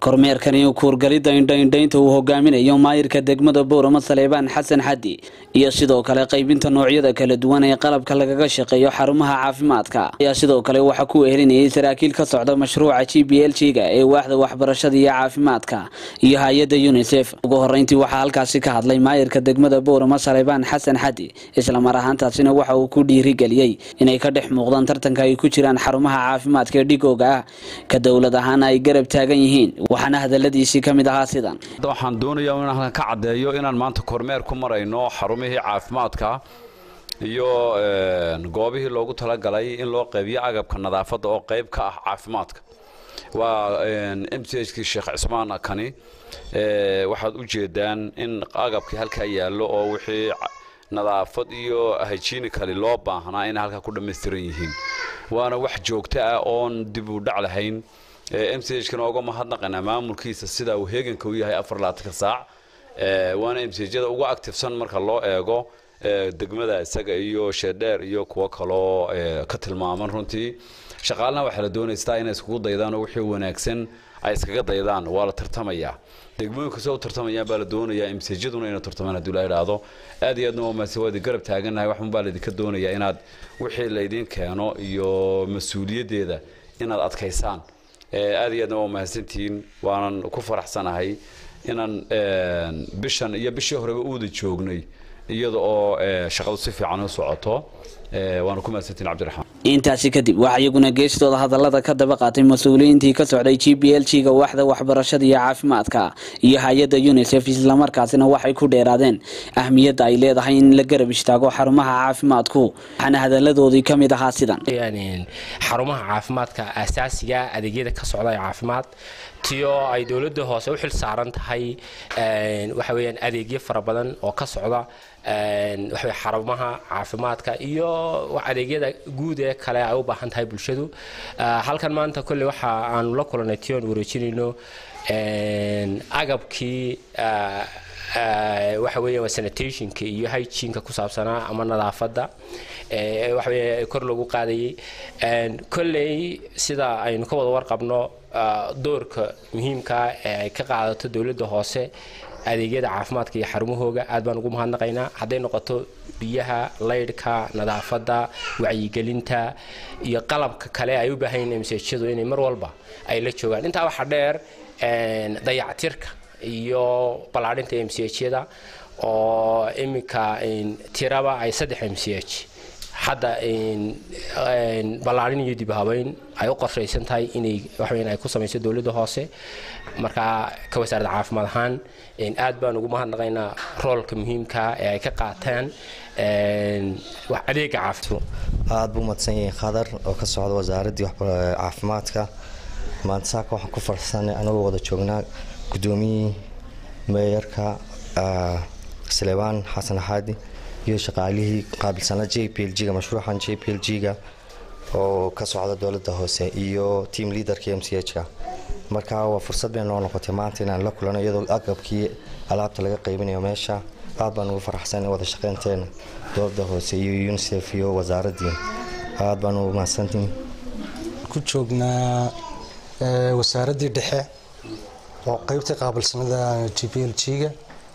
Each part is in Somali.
kormeerkani kuurgalidda indhaindhaynta uu hogaaminayo maayirka degmada boorama saleebaan xasan xaddi iyo sidoo kale qaybinta noocyada kala duwan ee qalabka lagaga shaqeeyo xarumaha caafimaadka ayaa sidoo kale waxaa ku wehelinayay saraakiil ka socda mashruuca g b l g ga ee waaxda waxbarashada iyo caafimaadka iyo hay-adda unisef ugu horeyntii waxaa halkaasi ka hadlay maayirka degmada boorama saleebaan xasan xaddi islamar ahaantaasina waxa uu ku dhiirigeliyey inay ka dhex muuqdaan tartanka ay ku jiraan xarumaha caafimaadka ee dhigooga ah ka dowlad ahaana ay garab taagan yihiin waxaana hadaladiisii ka mid ahaa sidan waxaan doonayaa inaan halkan ka caddeeyo inaan maanta kormeer ku marayno xarumihii caafimaadka iyo goobihii loogu talagalay in loo qaybiyo agabka nadaafadda oo qayb ka ah caafimaadka waa m c h kii sheekh cismaan kani waxaad u jeedaan in agabkii halkaa yaallo oo wixii nadaafad iyo hygiinicali loo baahnaa inay halkaa ku dhammaystiran yihiin waana wax joogto ah oon dib u dhac lahayn m c h kana uga mahadnaqaynaa maamulkiisa sida uu heeganka u yahay afar laatanka saac waana m c hjada uga actifsan marka loo eego degmada isaga iyo sheedheer iyo kuwo kaloo ka tilmaaman runtii shaqaalana waxaa la doonaystaa inay iskugu daydaan oo wixii wanaagsan ay iskaga daydaan waa la tartamayaa degmooyinka soo tartamayaan baa la doonayaa imsejaduna inay tartamaan haddii la idhaahdo aad iyo aadna waa mahadsan waa idin garab taagannahay waxun baa laydinka doonayaa inaad wixii laydin keeno iyo mas-uuliyaddeeda inaad adkaysaan aad iyo aadna waa mahadsantihiin waanan ku faraxsanahay inaan bishan iyo bishii horeba u wada joognay iyada oo shaqadu si fiican u socoto waana ku mahadsantihiin cabdiraxmaan intaasi kadib waxaa iyaguna geestooda hadallada ka daba qaatay mas-uuliyiintii ka socday g b l g ga waaxda waxbarashada iyo caafimaadka iyo hay-adda unisef islamarkaasina waxay ku dheeraadeen ahmiyadda ay leedahay in la garab istaago xarumaha caafimaadku waxaana hadaladoodii ka mid ahaa sidan xarumaha caafimaadka asaasiga adeegyada ka socda ee caafimaad tiyo ay dowladda hoose u xil saaran tahay waxa weyaan adeegyo fara badan oo ka socda waxawey xarumaha caafimaadka iyo adeegyada guud ee kale ay u baahan tahay bulshadu halkan maanta kolley waxa aanu la kulanay tion wareejinayno agabkii waxa weya waa sanitationka iyo hygienka ku saabsanaa ama nadaafadda waxa wey kor lagu qaadayay kolley sida aynu ka wada warqabno doorka muhiimka ee ay ka qaadato dowladda hoose adeegyada caafimaadka iyo xarumahooga aad baan ugu mahadnaqaynaa hadday noqoto biyaha laydhka nadaafadda wacyigelinta iyo qalabka kale ay u baahan msjadu inay mar walba ay la joogaan intaa waxaa dheer dayactirka iyo ballaadhinta mchada oo iminka tiraba ay saddex mch hadda ballaadhin iyo dibhabeyn ay u qorshaysan tahay inay waxweyn ay ku samayso dowladda hoose markaa ka wasaaradda caafimaad ahaan aad baan ugu mahadnaqaynaa roolka muhiimka ee ay ka qaataan adeega caafimaad aad buu mahadsan yahay khadar oo ka socda wasaaraddii caafimaadka maanta saaka waxaan ku farsanay anagoo wada joognaa guddoomiyihii meeyarka saleebaan xasan axaadi iyo shaqaalihii qaabilsanaa j p l g-ga mashruucan j p l g-ga oo ka socda dowladda hoose iyo team leaderka m c h-ka marka waa fursad bay noo noqotay maanta inaan la kulano iyadoo agabkii alaabta laga qaybinayo meesha aad baan ugu faraxsan wada shaqeynteena dowladda hoose iyo unisef iyo wasaaraddii aad baan ugu mahadsantiin ku joognaa wasaaraddii dhexe oo qeybtii qaabilsanada j p l g-ga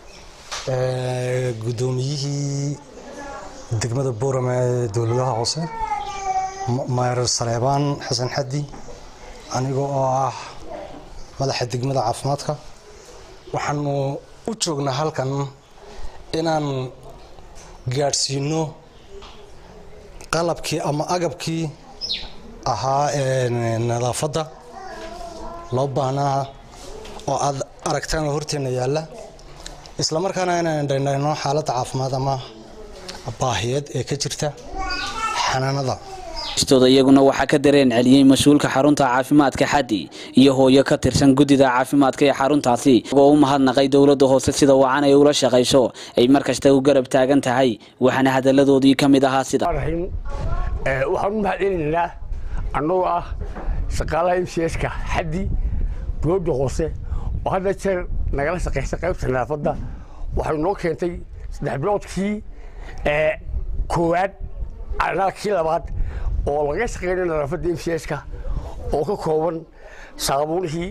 guddoomiyihii degmada boorama ee dowladaha hoose mayer saleebaan xasan xaddi aniga oo ah madaxa degmada caafimaadka waxaanu u joognaa halkan inaan gaadhsiino qalabkii ama agabkii ahaa nadaafadda loo baahnaa oo aad aragtaan oo horteenna yaalla isla markaana inaan dhaydhayno xaaladda caafimaad ama baahiyeed ee ka jirta xanaanada stooda iyaguna waxaa ka dareen celiyey mas-uulka xarunta caafimaadka xaddi iyo hooyo ka tirsan guddida caafimaadka ee xaruntaasi oo u mahadnaqay dowladda hoose sida wacan ay ula shaqayso ay markasta u garab taagan tahay waxaana hadaladoodii ka mid ahaa sida waxaan u mahadcelinaynaa annagoo ah shaqaalaha m c ska xaddi dowladda hoose oo hadda jeer nagala shaqaysa qaybta nadaafadda waxay noo keentay saddex biloodkii koowaad kii labaad oo laga shaqeynay nadaafadda m c ska oo ka kooban saabuunihii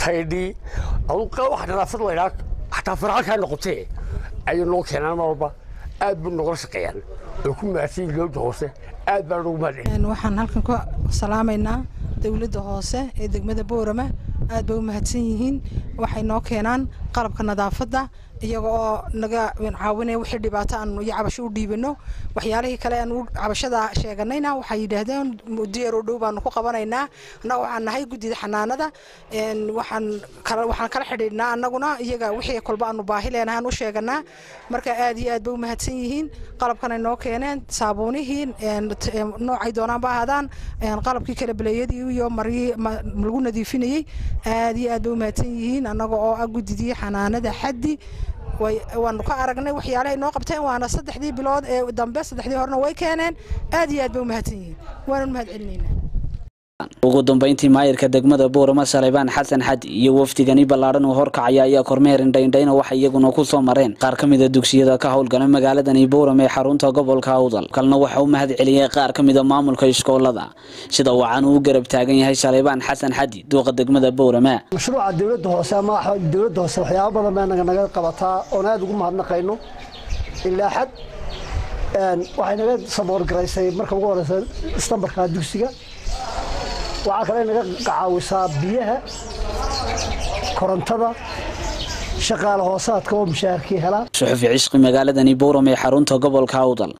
taydhii aduu wax nadaafad laydhaa xataa farxalkaa noqotee ayay noo keenaan mar walba aad buu nogala shaqeeyaan way ku mahadsan yihin dowladda hoose aad baan ugu mahadcelin waxaan halkan ku salaamaynaa dowladda hoose ee degmada boorama aad bay u mahadsan yihiin waxay noo keenaan qalabka nadaafadda iyaga oo naga caawinaya wixii dhibaato aan iyo cabasho u dhiibano waxyaalihii kale aan cabashada sheeganayna waxay yidhaahdeen diyaar oo dhow baanu ku qabanaynaa annaga waxaan nahay guddida xanaanada waxaan kala waxaan kala xidhiidhnaa annaguna iyaga wixii kolba aanu baahi leenahaan u sheeganaa marka aad iyo aad bay u mahadsan yihiin qalabkanay noo keeneen saabuunihii noocay doonaan ba ahaadaan qalabkii kala baleeyadii iyo maryii lagu nadiifinayey aad iyo aad bay u mahadsan yihiin annaga oo ah guddidii xanaanada xaddi waanu ka aragnay waxyaalahay noo qabteen waana saddexdii bilood ee dambe saddexdii horena way keeneen aad iyo aad bay u mahadsan yihiin waanu mahad celinaynaa ugu dambeyntii maayirka degmada buurama saleybaan xasan xadi iyo wafdigani ballaadhan uu horkacaya ayaa kormeer indhaindhayna waxay iyaguna ku soo mareen qaar ka mida dugsiyada ka howlgala magaaladani buuram ee xarunta gobolka awdal kalna waxa u mahad celiyey qaar ka mida maamulka iskoolada sida wacan uu garab taagan yahay saleybaan xasan xadi duuqa degmada buurama mashruuca dowladda hoose ama dowladda hoose waxyaaba badan baa naga naga qabataa oon aada ugu mahadnaqayno ilaa xad waxay naga saboorgaraysay marka ugu horeysa istambarka dugsiga waxaa kale naga caawisaa biyaha korontada shaqaale hoosaadka oo mushaharkii helaa suxufi cishqi magaaladani buuram ee xarunta gobolka awdal